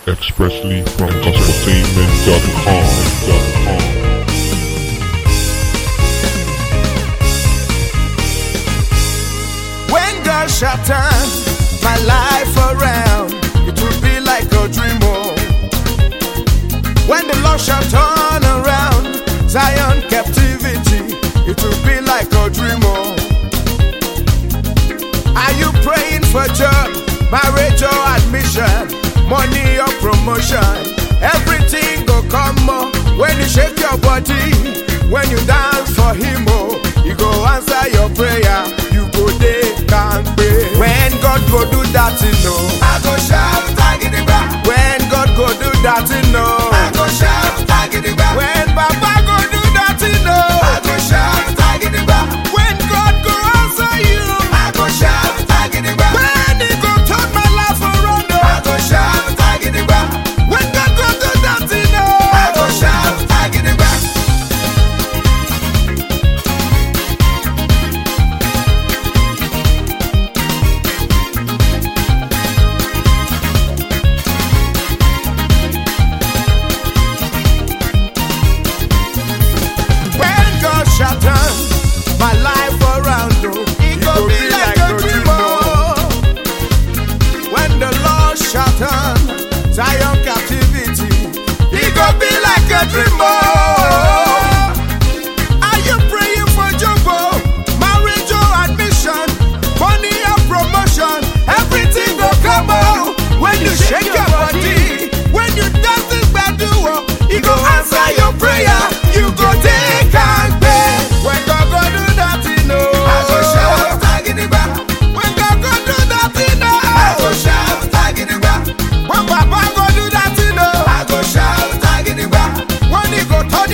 expressly from gospeltainment.com. When God shall turn my life around, it will be like a dream. Oh. When the Lord shall turn around Zion captivity, it will be like a dream. Oh. Are you praying for job, marriage or admission, money or promotion? Everything go come oh, when you shake your body, when you dance for Him. Oh, He go answer your prayer. You go dey kampe. When God go do that, you know. I go shout tagidigba. When God go do that, you know. I go shout tagidigba. When Baba go do that, you know. I go shout tagidigba. When God go answer you, I go shout tagidigba. When He go turn my life around, oh. I go shout tagidigba. When God go do that, you know. I go shout tagidigba. When God shall turn my life around, oh, it go be like a dream. oh. When the Lord shall turn Zion captivity, it go be like a dream. oh. Are you praying for job, oh, marriage or admission, money or promotion? Everything go come out when you shake your body, when you dance this badu, oh, he go answer your prayer. You go take and pay. When God go do that, you know. I go shout tagidigba. When God go do that, you know. I go shout tagidigba. When Papa go do that, you know. I go shout tagidigba. When he go touch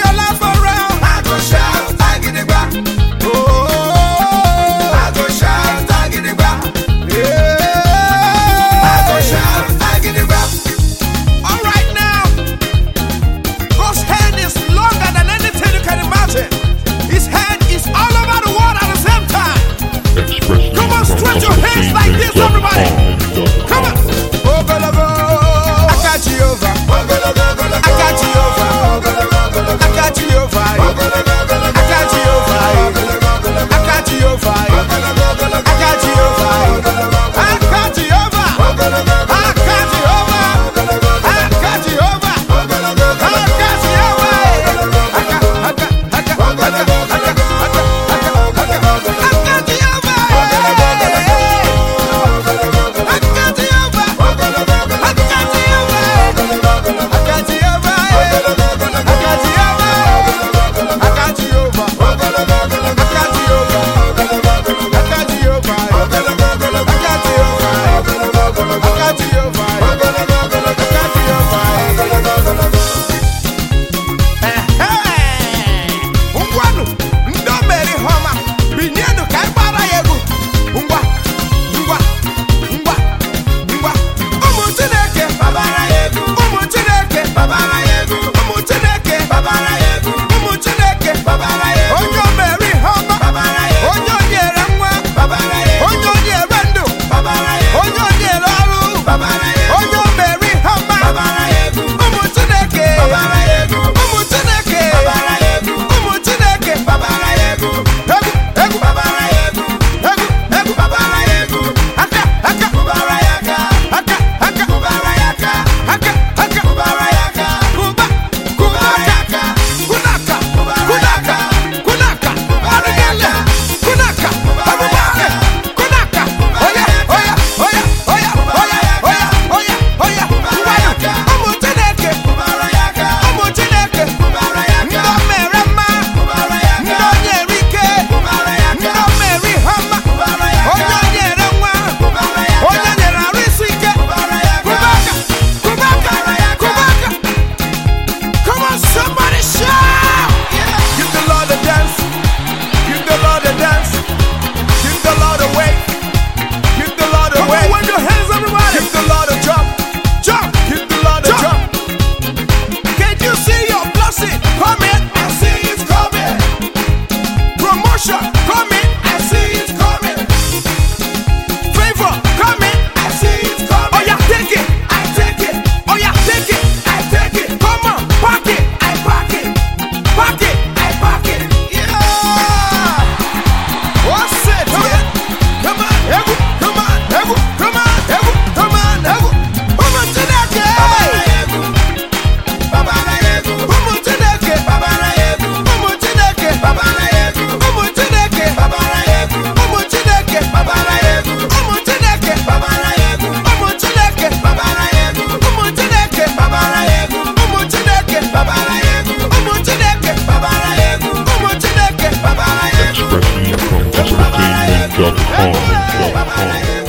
gospeltainment.com.